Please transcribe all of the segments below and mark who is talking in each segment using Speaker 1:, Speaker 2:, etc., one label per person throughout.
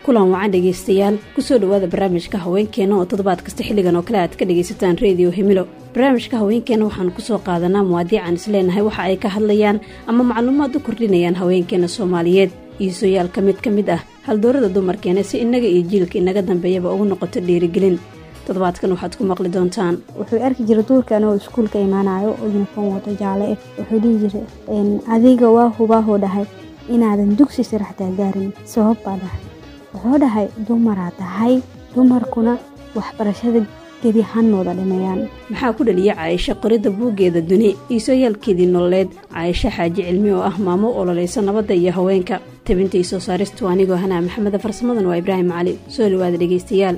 Speaker 1: kulan wacan dhegaystayaal kusoo dhowaada barnaamijka haweenkeena oo toddobaad kasta xilligan oo kale aad ka dhagaysataan reediyo hemilo barnaamijka haweenkeena waxaanu kusoo qaadanaa muwaadiican isleenahay waxa ay ka hadlayaan ama macluumaad u kordhinayaan haweenkeena soomaaliyeed iisoyaal ka mid ka mid ah haldoorada dumarkeena si innaga iyo jiilka inaga dambeeyaba ugu noqoto dhiirigelin toddobaadkan waxaad ku maqli doontaan
Speaker 2: wuxuu arki jiray duurkan oo iskuulka imaanayo oo yuniform wato jaale ah wuxuu dhihi jiray adiga waa hubaahoo dhahay inaadan dugsi saraxtaa gaarin sabab baa dhahay wuxuu dhahay dumaraa tahay dumarkuna waxbarashada gedi hanooda dhameeyaan
Speaker 1: maxaa ku dhaliya caayisho qoridda buuggeeda duni iisooyaalkeedii nololeed caayisho xaaji cilmi oo ah maamo ololaysa nabadda iyo haweenka tabinta io soo saaristu anigoo hanaa maxameda farsamadan waa ibraahim cali soo dhawaada dhegaystayaal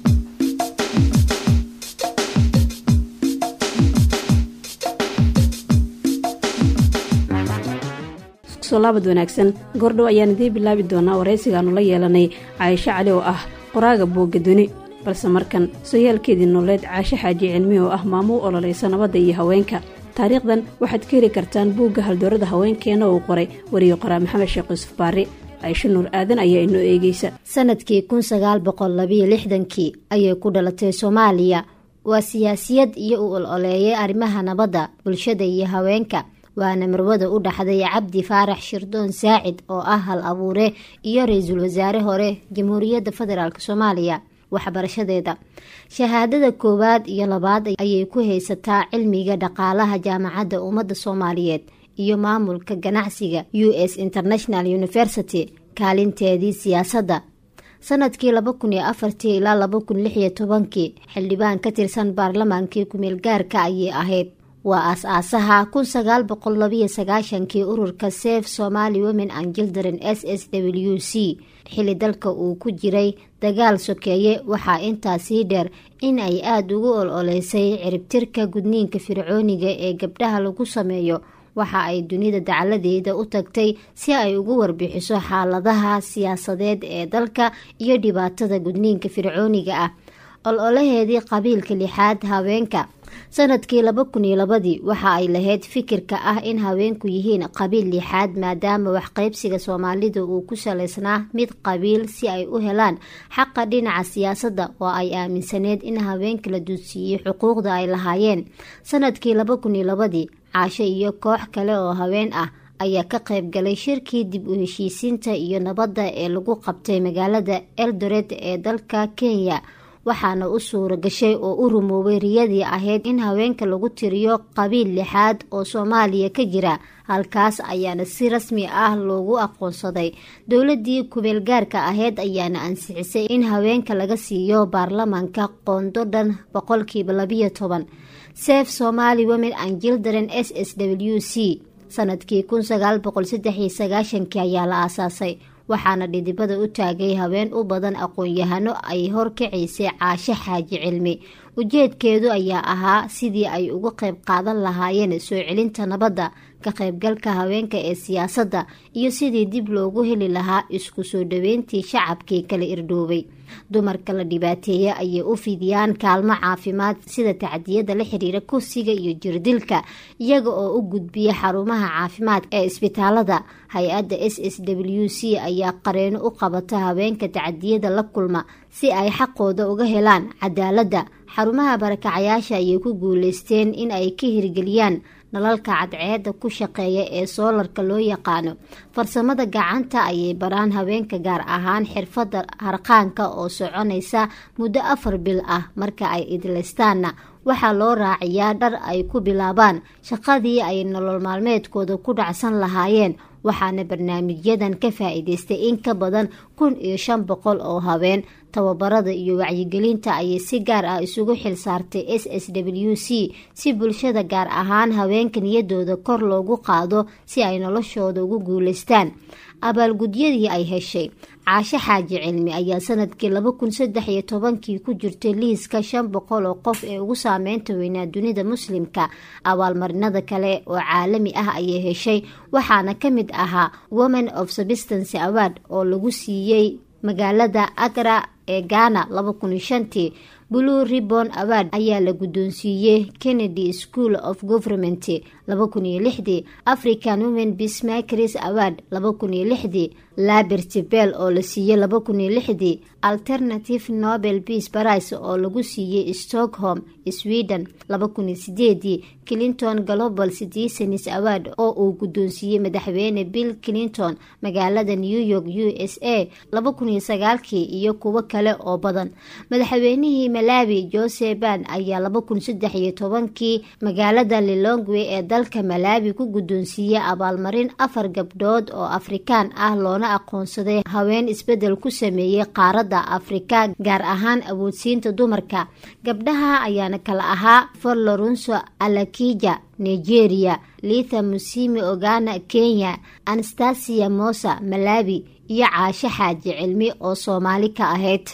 Speaker 1: laabad wanaagsan goordhow ayaan idiin bilaabi doonaa waraysigaanu la yeelanay caayisho cali oo ah qoraaga buugga duni balse markan sooyaalkeedii nololeed caasho xaaji cilmi oo ah maamo u ololaysa nabadda iyo haweenka taariikhdan waxaad ka heli kartaan buugga haldoorada haweenkeena uu qoray wariye qoraa maxamed sheekh yuusuf baari caisho nuur aadan ayaa inoo eegeysa
Speaker 3: sanadkii kun sagaal boqol labiyo lixdankii ayay ku dhalatay soomaaliya waa siyaasiyad iyo u ololeeyay arrimaha nabadda bulshada iyo haweenka waana marwada u dhaxday cabdi faarax shirdoon saacid oo ah hal abuure iyo ra-iisul wasaare hore jamhuuriyadda federaalk soomaaliya waxbarashadeeda shahaadada koowaad iyo labaad ayay ku haysataa cilmiga dhaqaalaha jaamacadda ummadda soomaaliyeed iyo maamulka ganacsiga u s international university kaalinteedii siyaasadda sanadkii laba kun iyo afartii ilaa laba kun lix iyo tobankii xildhibaan ka tirsan baarlamaankii kumeel gaarka ayay ahayd waa aas-aasaha kun sagaal boqol labiyo sagaashankii ururka sef somali women and children s s w c xili dalka uu ku jiray dagaal sokeeye waxaa intaasii dheer in ay aada ugu ol-oleysay ciribtirka gudniinka fircooniga ee gabdhaha lagu sameeyo waxa ay dunida dacaladeeda u tagtay si ay ugu warbixiso xaaladaha siyaasadeed ee dalka iyo dhibaatada gudniinka fircooniga ah ol-olaheedii qabiilka lixaad haweenka sanadkii laba kun iyo labadii waxa ay lahayd fikirka ah in haweenku yihiin qabiil lixaad maadaama waxqaybsiga soomaalida uu ku salaysnaa mid qabiil si ay u helaan xaqa dhinaca siyaasadda oo ay aaminsaneed in haweenka la duudsiiyey xuquuqda ay lahaayeen sanadkii laba kun iyo labadii caasho iyo koox kale oo haween ah ayaa ka qayb galay shirkii dib u heshiisiinta iyo nabadda ee lagu qabtay magaalada eldoret ee dalka kenya waxaana u suura gashay oo u rumoobay riyadii ahayd in haweenka lagu tiriyo qabiil lixaad oo soomaaliya ka jira halkaas ayaana si rasmi ah loogu aqoonsaday dowladii kumeel gaarka ahayd ayaana ansixisay in haweenka laga siiyo baarlamaanka qoondo dhan boqolkiiba labiyo toban sef somali women and children s s w c sanadkii kun sagaal boqol saddex iyo sagaashankii ayaa la aasaasay waxaana dhidibada u taagay haween u badan aqoon-yahano ay horkacaysay caasho xaaji cilmi ujeedkeedu ayaa ahaa sidii ay uga qayb qaadan lahaayeen soo celinta nabadda ka qaybgalka haweenka ee siyaasadda iyo sidii dib loogu heli lahaa isku soo dhaweyntii shacabkii kala irdhoobay dumarka la dhibaateeya ayay u fidiyaan kaalmo caafimaad sida tacdiyada la xiriira kursiga iyo jirdilka iyaga oo u gudbiya xarumaha caafimaad ee isbitaalada hay-adda s s w c ayaa qareeno u qabata haweenka tacdiyada la kulma si ay xaqooda uga helaan cadaaladda xarumaha barakacayaasha ayay ku guuleysteen in ay ka hirgeliyaan nalalka cadceeda ku shaqeeya ee soolarka loo yaqaano farsamada gacanta ayay baraan haweenka gaar ahaan xirfadda harqaanka oo soconaysa muddo afar bil ah marka ay idlaystaanna waxaa loo raaciyaa dhar ay ku bilaabaan shaqadii ay nolol maalmeedkooda ku dhacsan lahaayeen waxaana barnaamijyadan ka faa-iideystay in ka badan kun iyo shan boqol oo haween tababarada iyo wacyigelinta ayay si gaar ah isugu xil saartay s s w c si bulshada gaar ahaan haweenka niyadooda kor loogu qaado si ay noloshooda ugu guuleystaan abaalgudyadii ay heshay caasho xaaji cilmi ayaa sanadkii laba kun saddex iyo tobankii ku jirtay liiska shan boqol oo qof ee ugu saameynta weynaa dunida muslimka abaalmarinada kale oo caalami ah ayay heshay waxaana ka mid ahaa women of substance award oo lagu siiyey magaalada agra ee ghana laba kun iyo shantii blue ribon award ayaa la guddoonsiiyey kennedy school of government laba kun iyo lixdii african women bismakers award laba kun iyo lixdii labert bell oo la siiyey laba kun iyo lixdii alternative nobel peace price oo lagu siiyey stockholm sweden laba kun iyo sideedii clinton global citizens award oo uu guddoonsiiyey madaxweyne bill clinton magaalada new york u s a laba kun iyo sagaalkii iyo kuwo kale oo badan madaxweynihii malawi jose ban ayaa laba kun saddex iyo tobankii magaalada lilongwe ee dalka malawi ku guddoonsiiyey abaalmarin afar gabdhood oo afrikaan ah loona aqoonsaday haween isbedel ku sameeyey qaaradda afrika gaar ahaan awoodsiinta dumarka gabdhaha ayaana kala ahaa for lorenso alakija nigeria litha musimi ogana kenya anastasia mosa malawi iyo caashe xaaji cilmi oo soomaali ka ahayd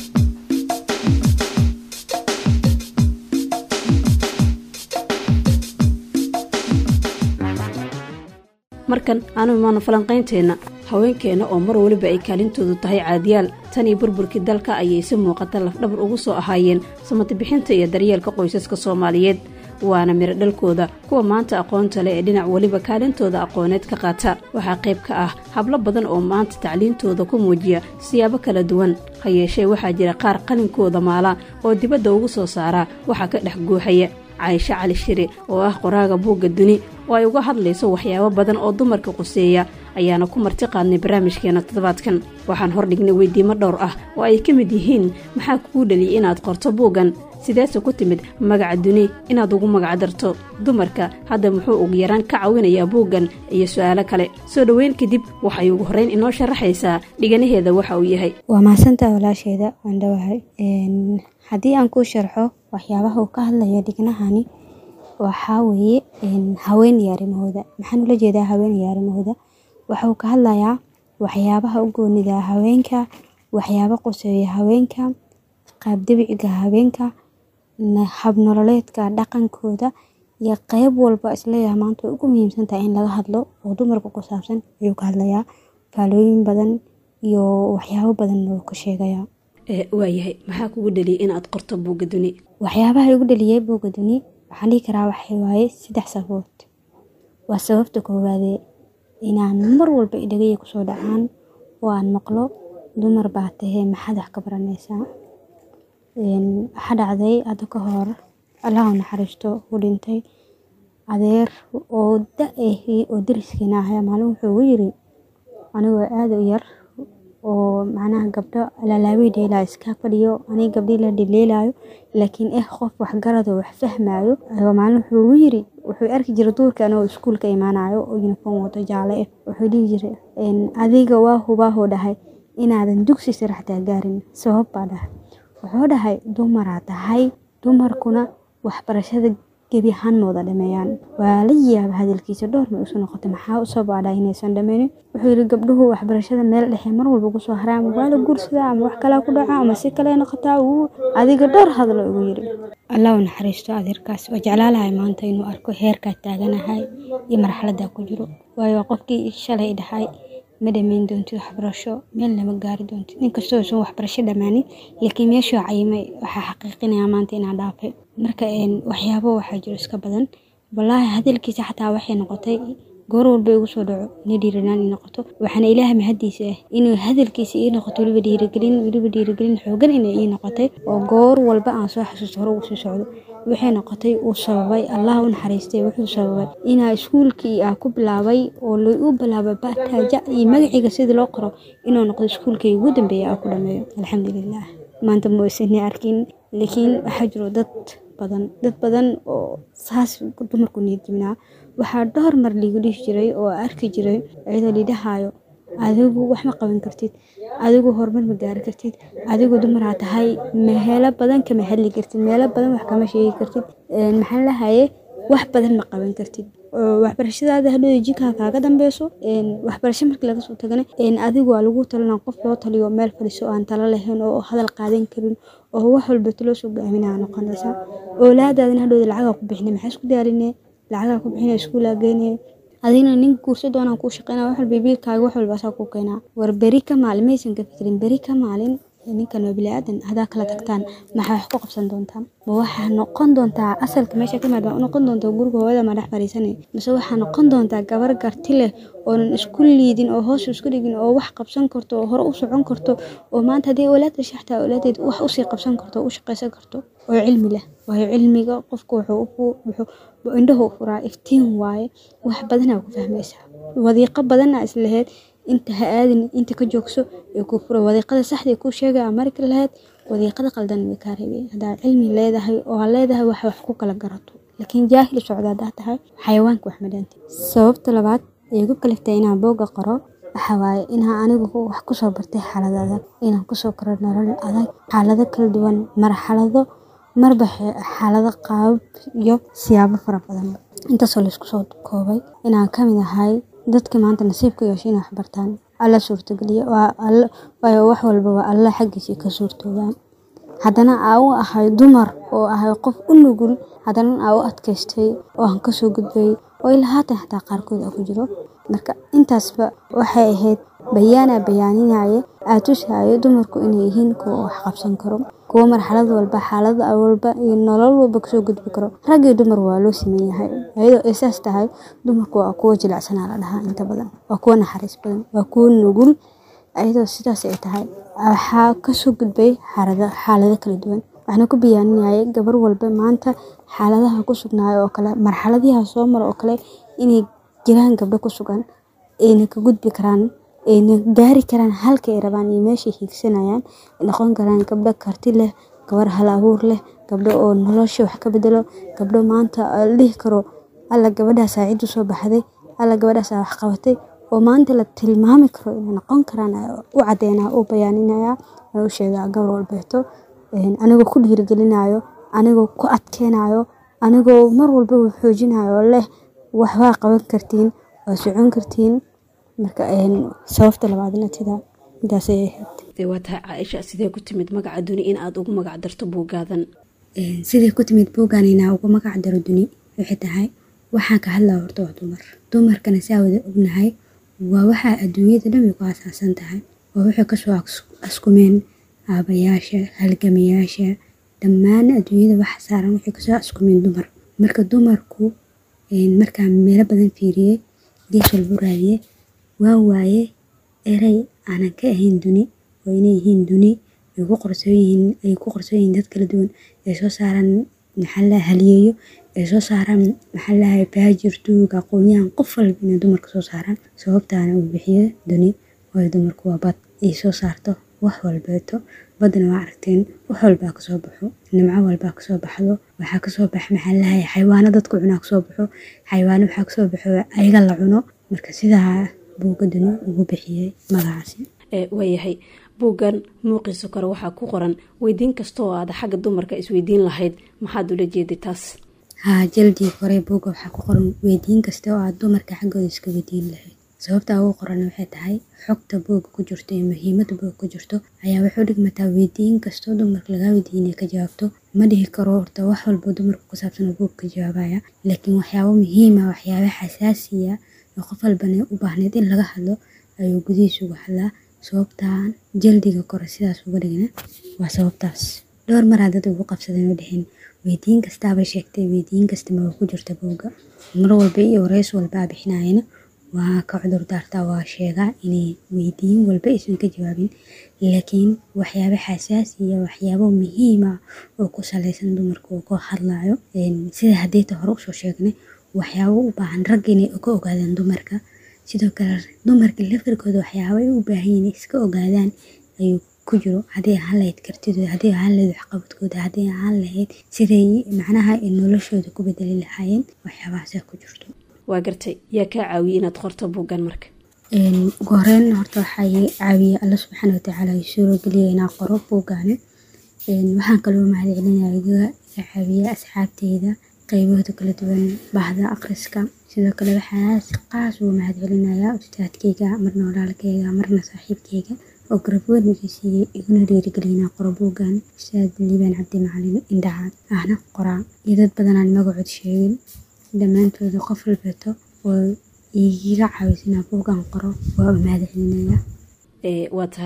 Speaker 1: markan aanu imaano falanqaynteenna haweenkeenna oo mar weliba ay kaalintoodu tahay caadiyaal tan iyo burburkii dalka ayay si muuqata lafdhabar ugu soo ahaayeen samatibixinta iyo daryeelka qoysaska soomaaliyeed waana miro dhalkooda kuwa maanta aqoonta leh ee dhinac weliba kaalintooda aqooneed ka qaata waxaa qayb ka ah hablo badan oo maanta tacliintooda ku muujiya siyaabo kala duwan ha yeeshee waxaa jira qaar qalinkooda maala oo dibadda ugu soo saara waxaa ka dhex guuxaya caaisho cali shire oo ah qoraaga buugga duni oo ay uga hadlayso waxyaabo badan oo dumarka quseeya ayaana ku marti qaadnay barnaamijkeena toddobaadkan waxaan hordhignay weydiimo dhowr ah oo ay ka mid yihiin maxaa kuu dhaliyay inaad qorto buuggan sideese ku timid magaca duni inaad ugu magacdarto dumarka hadda muxuu ugu yaraan ka cawinayaa buuggan iyo su-aalo kale soo dhoweyn kadib waxay ugu horreyn inoo sharaxaysaa dhiganaheeda waxa uu yahay
Speaker 2: waa mahadsantaa walaasheeda waan dhawahay haddii aan kuu sharxo waxyaabaha uu ka hadlaya dhignahani waxaa weeye haween iyo arrimahooda maxaan ula jeedaa haween iyo arrimahooda waxauu ka hadlayaa waxyaabaha u goonida haweenka waxyaabo qoseeya haweenka qaabdabiciga haweenka habnololeedka dhaqankooda iyo qeyb walba isleeyaha maanta way ugu muhiimsan tahay in laga hadlo oo dumarka ku saabsan ayuu ka hadlayaa faalooyin badan iyo waxyaabo badan wuu ka sheegayaa
Speaker 1: waayahay maxaa kugu dhaliyay inaad qorto buugga duni
Speaker 2: waxyaabaha igu dhaliyay buugga duni waxaan dhihi karaa waxay waaye saddex sababood waa sababta koowaadee inaan mar walba idhagaya kusoo dhacaan oo aan maqlo dumar baa tahee maxaad wax ka baranaysaa waxaa dhacday hadda ka hor allahu naxariisto u dhintay adeer oo da-ahi oo dariskiina ahaya maalin wuxuu ugu yiri anigoo aada u yar oo macnaha gabdho lalaawey dheelaayo iska fadhiyo aniga gabdhii la dhileelaayo laakiin eh qof waxgarado wax fahmaayo ayuu maalin wuxuu ugu yiri wuxuu arki jiray duurka anigoo iskuulka imaanayo oo uniform wato jaale ah wuxuu dhihi jiray adiga waa hubaahoo dhahay inaadan dugsi sare xataa gaarin sabab baa dhahay wuxuu dhahay dumaraa tahay dumarkuna waxbarashada gebi ahaan ma wada dhameeyaan waa la yaaba hadalkiisa dhowr may usu noqotay maxaa u sababaa inaysan dhameynin wuxuu yiri gabdhuhu waxbarashada meel dhexe mar walba ugu soo haraan waa la guursadaa ama wax kalaa ku dhaca ama si kale noqotaa uu adiga dhowr hadlo ugu yiri allah u naxariisto adeerkaas waa jeclaalahay maanta inuu arko heerkaa taaganahay iyo marxaladaa ku jiro waayo qofkii shalay dhahay ma dhameyn doontid waxbarasho meel lama gaari doontid inkastoo usan waxbarasho dhammaanin laakiin meeshuu cayimay waxaa xaqiiqinaya maanta inaa dhaafay marka waxyaabo waxaa jiro iska badan walaahi hadalkiisa xataa waxay noqotay goor walba igu soo dhaco ina dhiiranaan ii noqoto waxaana ilaaha mahadiisa ah inuu hadalkiisa ii noqoto weliba dhiirigelin weliba dhiirigelin xoogan inay ii noqotay oo goor walba aan soo xasuusto hore ugu sii socdo waxay noqotay uu sababay allah u naxariistay wuxuu sababay inaa iskuulkii aa ku bilaabay oo u bilaabay bataaja iyo magaciga sidii loo qoro inuu noqdo iskuulkii ugu dambeeya aa ku dhameeyo alxamdulilah maanta ma isani arkin laakiin waxaa jiro dad badan dad badan oo saas dumarku niyadjibnaa waxaa dhowr mar liigu dhihi jiray oo arki jiray iyadoo lidhahaayo adigu wax ma qaban kartid adigu horumar ma gaari kartid adigu dumaraa tahay meelo badan kama hadli kartid meelo badan wax kama sheegi kartid maxaan lahaye wax badan ma qaban kartid waxbarashadaada hadhow jinkaa kaaga dambeyso waxbarasho markii laga soo tagana adigu waa lagu talina qof loo taliyo meel fadhiso aan talo lahayn oo hadal qaadan karin oo wax walba taloo soo gaaminaa noqonaysaa oolaadaadana hadhowda lacagaa ku bixina maxaa isku daaline lacagaa ku bixina iskuulaa geynaya adigna nin guursa doonaan kuu shaqeynaa wax walba biilkaaga wax walba asaa ku keenaa war beri ka maalin maysan ka fikirin beri ka maalin ninkan waa bili-aadan hadaa kala tagtaan maxaa wax ku qabsan doontaan ma waxaa noqon doontaa asalka meesha ka imaad waa noqon doontaa guriga hooyada ma dhex fariisanay mise waxaa noqon doontaa gabar garti leh oonan isku liidin oo hoos isku dhigin oo wax qabsan karto oo hore u socon karto oo maanta haddii awlaad dhashay xataa awlaadeed wax usii qabsan karto oo u shaqaysan karto oo cilmi leh waayo cilmiga qofku wuxuu indhahu furaa iftiin waaye wax badanaa ku fahmaysaa wadiiqo badanaa islaheyd inta ha aadin inta ka joogso ee kuu fura wadiiqada saxdii kuu sheegay aa marki lahayd wadiiqada qaldan way kaa reebay haddaa cilmi leedahay oo aa leedahay wax wax ku kala garato laakiin jaahil socda haddaa tahay xayawaanka wax madhaanta sababta labaad ee igu kaliftay inaan booga qoro waxa waaye inaa anigu wax kusoo bartay xaalad adag inaan kusoo koro nolol adag xaalado kala duwan marxalado marba xaalado qaabab iyo siyaabo fara badan intaasoo laysku soo koobay inaan kamid ahay dadka maanta nasiibka yeesho inay waxbartaan alla suurtageliya waayo wax walba waa alla xaggiisa ka suurtoobaan haddana aa u ahay dumar oo ahay qof u nugul haddana aa u adkaystay oo aan kasoo gudbay oo ilaa haatan xataa qaarkood aa ku jiro marka intaasba waxay ahayd bayaana bayaaninaya aa tusaayo dumarku inay yihiin kuwa wax qabsan karo kuwo marxalad walba xaalad walba iyo nolol walba kasoo gudbi karo rag iyo dumar waa loo siman yahay iyadoo ay saas tahay dumarku waa kuwo jilicsanaa la dhahaa inta badan waa kuwo naxariis badan waa kuwo nugul iyadoo sidaas ay tahay waxaa kasoo gudbay xaalado kala duwan waxaana ku bayaaninayay gabar walba maanta xaaladaha ku sugnaayo oo kale marxaladiha soo mara oo kale inay jiraan gabdho ku sugan ayna ka gudbi karaan ayna gaari karaan halka ay rabaan iyo meeshay hiigsanayaan noqon karaan gabdho karti leh gabar hal abuur leh gabdho oo nolosha wax ka bedelo gabdho maanta la dhihi karo alla gabadhaasaa cid usoo baxday alla gabadhaasaa wax qabatay oo maanta la tilmaami karo inay noqon karaan u cadeynaa u bayaaninaya u sheegaa gabar walbeeto anigoo ku dhiirigelinayo anigoo ku adkeynayo anigoo mar walbaba xoojinayo leh waxbaa qaban kartiin waa socon kartiin marka sababta labaadna sidaa intaasay ahayd
Speaker 1: waa tahay caaisha sidee ku timid magaca duni in aada ugu magac darto buugaadan
Speaker 2: sidee ku timid buuggan inaa ugu magac daro duni waxay tahay waxaan ka hadlaa horta waa dumar dumarkana saa wada ognahay waa waxaa adduunyada dhamay ku asaasan tahay waa waxay kasoo askumeen aabayaasha halgamayaasha dhammaan adduunyada waxa saaran waxay kasoo askumeen dumar marka dumarku markaa meelo badan fiiriyey gees walbu raadiyey waa waaye erey aanan ka ahayn duni oo inay yihiin duni ay ku qorsoon yihiin dad kala duwan ay soo saaraan maxaalaha haliyeeyo ay soo saaraan maxaalaha baajir duug aqoonyahan qof walba inay dumarka soo saaraan sababtaana uu bixiyo duni waayo dumarku waa bad ay soo saarto wax walbeeto badana waa aragteen wax walbaa kasoo baxo nimco walbaa kasoo baxdo waxaa kasoo bax maxaalaha xayawaano dadku cunaa kasoo baxo xayawaano waxaa kasoo baxo ayaga la cuno marka sidaa buuga duni ugu bixiyey magacaasi
Speaker 1: waayahay buuggan muuqiisa kore waxaa ku qoran weydiin kasta oo aada xagga dumarka isweydiin lahayd maxaad ula jeeday taas
Speaker 2: haa jaldii kore buugga waxaa ku qoran weydiin kasta oo aad dumarka xaggooda iska weydiin lahayd sababtaa ugu qoran waxay tahay xogta buugga ku jirto iyo muhiimada buugga ku jirto ayaa waxu dhigmataa weydiin kastoo dumarka lagaa weydiiya inay ka jawaabto ma dhihi karo horta wax walbo dumarka ku saabsan oo buugga ka jawaabaya laakiin waxyaabo muhiima waxyaaba xasaasiya oo qof walbana u baahneyd in laga hadlo ayuu gudihiisa uga hadlaa sababtaan jaldiga kore sidaas uga dhigna waa sababtaas dhowr maraa dad ugu qabsadeen oo dheheen weydiin kastaaba sheegtay weydiin kasta maba ku jirta buugga mar walba iyo wareys walbaa bixinayana waa ka cudur daartaa waa sheegaa inay weydiin walba aysan ka jawaabin laakiin waxyaabo xasaasi iyo waxyaabo muhiima oo ku saleysan dumarka oo ka hadlayo sida hadeeta hore usoo sheegnay waxyaabo u baahan ragga inay ka ogaadaan dumarka sidoo kale dumarka lafirkooda waxyaaba ay u baahan yihiin iska ogaadaan ayuu ku jiro haddii ahaan lahayd kartidooda haddii ahaan lahayd waxqabadkooda haddii ahaan lahayd siday macnaha ay noloshooda ku bedeli lahaayeen waxyaabahaasaa ku jirto
Speaker 1: waa gartay yaa kaa caawiyey inaad qorto buuggan marka
Speaker 2: ugu horeyn horta waxaa caawiyey alla subxaana watacaala i suurogeliya inaa qoro buuggaani waxaan kaloo mahadcelinaya iga caawiya asxaabteyda qaybahooda kala duwan bahda akhriska sidoo kale waxaa si qaas ugu mahadcelinayaa ustaadkeyga marna walaalkeyga marna saaxiibkeyga oo garabweyn iga siiyey iguna dhiirigeliyay qoro buuggan ustaad liibaan cabdi macalin indhacaad ahna qoraa iyo dad badanaan magacood sheegin dhammaantooda qof walbeeto oo iiga caawisa inaa buuggan qoro waa u mahadcelinayaa
Speaker 1: waa tahay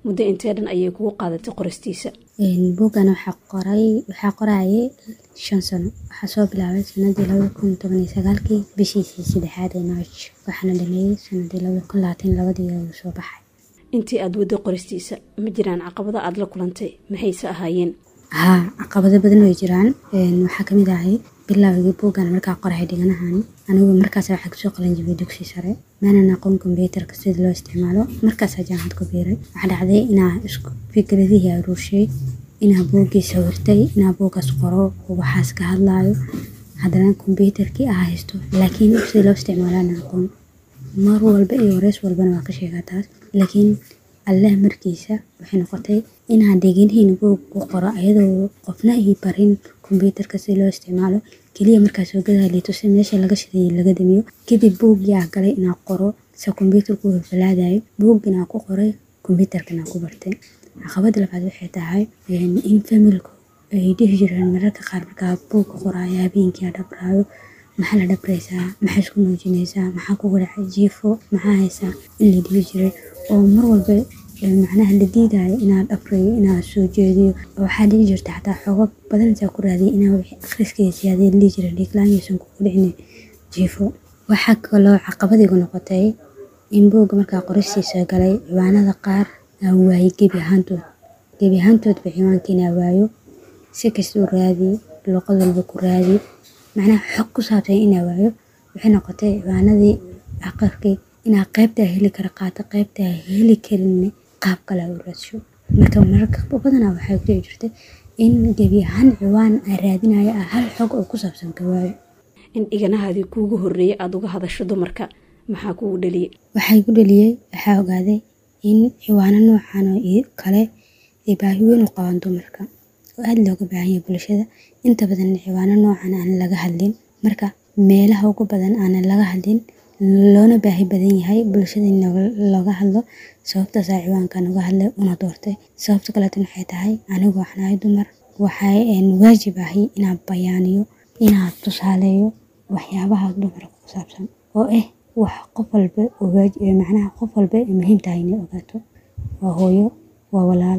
Speaker 1: muddo intee dhan ayay kugu qaadatay qoristiisa
Speaker 2: buuggan waxaa qoray waxaa qorayay shan sano waxaa soo bilaabay sanadii labada kun toban iyo sagaalkii bishiisii saddexaad ee march waxaana dhameeyey sanadii labada kun labaatan labadii ayuu soo baxay
Speaker 1: intii aada wadday qoristiisa ma jiraan caqabado aada la kulantay maxayse ahaayeen
Speaker 2: haa caqabado badan way jiraan waxaa kamid ahay bilaawgii buuggan markaa qorahay dhiganahan anigu markaas waxaa kasoo qalanjibay dugsi sare maanan aqoon kombyuutarka sida loo isticmaalo markaasaa jaamacad ku biiray waxaa dhacday inaa isku fikradihii aruurshay inaa buuggii sawirtay inaa buuggaas qoro waxaas ka hadlaayo haddana kombyuutarkii ah haysto laakiin sida loo isticmaalaana aqoon mar walba iyo wareys walbana waa ka sheegaa taas laakiin allah markiisa waxay noqotay inaan dheginihiin buug ku qoro ayadoo qofna ii barin kombyuutarka si loo isticmaalo keliya markaa soo gadaa liitusi meesha laga shiday laga damiyo kadib buuggii ah galay inaa qoro se kombyuutarku falfalaadayo buugginaa ku qoray kombyuutarkanaa ku bartay caqabada labaad waxay tahay in familku ay dhihi jireen mararka qaar markaa buugka qoraayo habeenkii dhabraayo maxaa la dhabraysaa maxaa isku muujinaysaa maxaa kugu dhacay jiifo maxaa haysaa in la dhihi jiray oo mar walba macnaha la diidayo inaad dhabrayo inaad soo jeediyo waxaa dhici jirta xataa xooga badanaysaa ku raadiyay inaa wixii akhriskiisa siyaadee la dhihi jiray dhiiglaanyaysan kugu dhicin jiifo waxaa kaloo caqabadigu noqotay in buugga markaa qoristiisa galay ciwaanada qaar aan waayay gebi ahaantood gebi ahaantoodba ciwaanka inaa waayo si kastuu raadi luqad walba ku raadi macnaha xog ku saabsan inaa waayo waxay noqotay ciwaanadii aqarkii inaa qaybtaa heli kara qaato qaybtaa heli karin qaab kale u raadsho marka mararka badanaa waxay ku dhici jirtay in gebi ahaan ciwaan aan raadinayo ah hal xog oo ku saabsan ka waayo
Speaker 1: in dhiganahaadii kuugu horreeyay aada uga hadasho dumarka maxaa kugu dhaliyey
Speaker 2: waxay ku dhaliyey waxaa ogaaday in ciwaano noocan oo kale ay baahi weyn u qabaan dumarka oo aada looga baahanya bulshada inta badan ciwaano noocan aan laga hadlin marka meelaha ugu badan aanan laga hadlin loona baahi badan yahay bulshada in looga hadlo sababtaasaa ciwaankan uga hadlay una doortay sababta kaleetan waxay tahay anigu waxaan ahay dumar waxay waajib ahay inaad bayaaniyo inaad tusaaleeyo waxyaabaha dumarka ku saabsan oo ah wax qof walba macnaha qof walba ay muhiim tahay inay ogaato waa hooyo waa walaal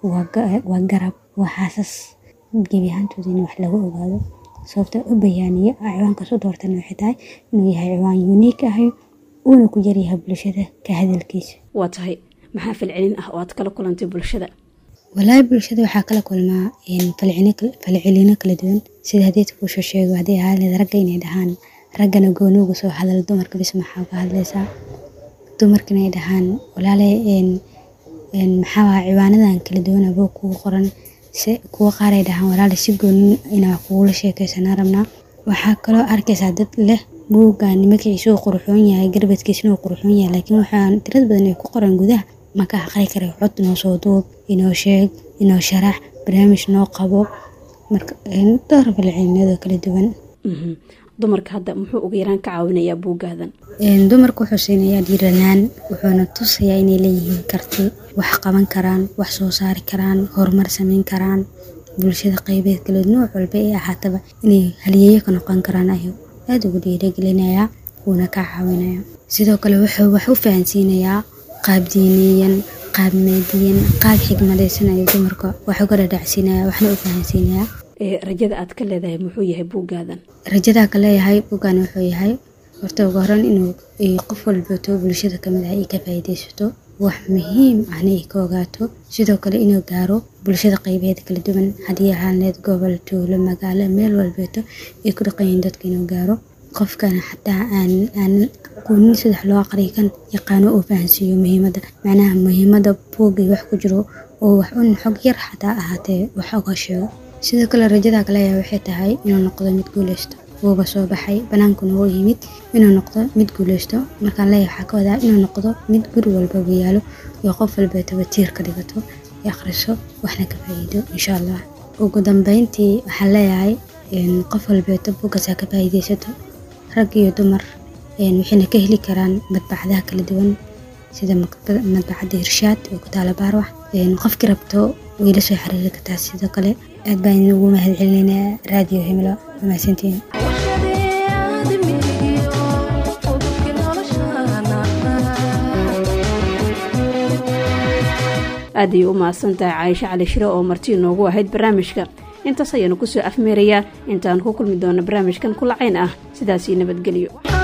Speaker 2: waa garab waa xaasas gebi ahaantooda in wax lagu ogaado sababta u bayaaniye ciwaankaas u doortana waxay tahay inuu yahay ciwaan uniik ahay uuna ku yaryahay bulshada ka hadalkiisa
Speaker 1: waa tahay maxaa falcelin ah oo aad kala kulantay bulshada
Speaker 2: walaahi bulshada waxaa kala kulmaa falcelino kala duwan sida hadeed kuusoo sheego haddii ahaaleed ragga inay dhahaan raggana goonooga soo hadal dumarka bis maxaa uga hadlaysaa dumarkana ay dhahaan walaale maxaa ciwaanadan kala duwan aboo kugu qoran kuwa qaar ay dhahaan walaale si goonin inaa kugula sheekaysanaa rabnaa waxaa kaloo arkaysaa dad leh buuggan magaciisa uu qurxoon yahay garbadkiisana uu qurxoon yahay laakiin waxaa tirad badan ay ku qoran gudaha maka aqri kara cod inoo soo duub inoo sheeg inoo sharax barnaamij noo qabo marka dhowr falcelinadoo kala duwan
Speaker 1: dumarka hadda muxuu ugu yaraan ka caawinayaa buuggaadan
Speaker 2: dumarka wuxuu siinayaa dhiiranaan wuxuuna tusayaa inay leeyihiin karti wax qaban karaan wax soo saari karaan horumar sameyn karaan bulshada qeybeed kale nooc walba ee ahaataba inay haliyeeyo ka noqon karaan ayuu aada ugu dhiiragelinayaa wuuna ka caawinaya sidoo kale wuxuu wax u fahansiinayaa qaab diiniyan qaab maadiyan qaab xigmadaysan ayuu dumarka wax uga dhadhacsiinaya waxna u fahansiinayaa
Speaker 1: rajada aad ka leedahay muxuu yahay buuggaadan
Speaker 2: rajadaa ka leeyahay buuggan wuxuu yahay horta ugu horan inuu qof walbato bulshada kamid ah ay ka faa'iidaysato wax muhiim ahna ay ka ogaato sidoo kale inuu gaaro bulshada qeybeed kala duwan haddii ahaaneed gobol tuulo magaalo meel walbeeto ay ku dhaqanyihiin dadka inuu gaaro qofkana xataa aan aan aqoonin sidax loo aqriya kan yaqaano uu fahansiiyo muhiimadda macnaha muhiimadda buuggii wax ku jiro oo wax un xog yar xataa ahaatee wax uga sheego sidoo kale rajada kaleeyahay waxay tahay inuu noqdo mid guuleysto wuuba soo baxay banaankuna wuu yimid inuu noqdo mid guuleysto markaan leeyahay waxaa ka wadaa inuu noqdo mid guri walbaba yaalo iyo qof walbeetaba tiir ka dhigato ee akhriso waxna ka faa'iido insha allah ugu dambeyntii waxaan leeyahay qof walbeeto buuggasaa ka faa'iidaysato rag iyo dumar waxayna ka heli karaan madbacadaha kala duwan sida madbacadda hirshaad oo ku taala baarwax qofkii rabto way la soo xiriiri kartaa sidoo kale aad baan ugu mahadcelinaynaa raadiyo himilo mahadsantiin
Speaker 1: aad ayay u mahadsan tahay caaisho cali shire oo marti inoogu ahayd barnaamijka intaas ayaanu kusoo afmeerayaa intaan ku kulmi doona barnaamijkan kulacayn ah sidaasii nabadgelyo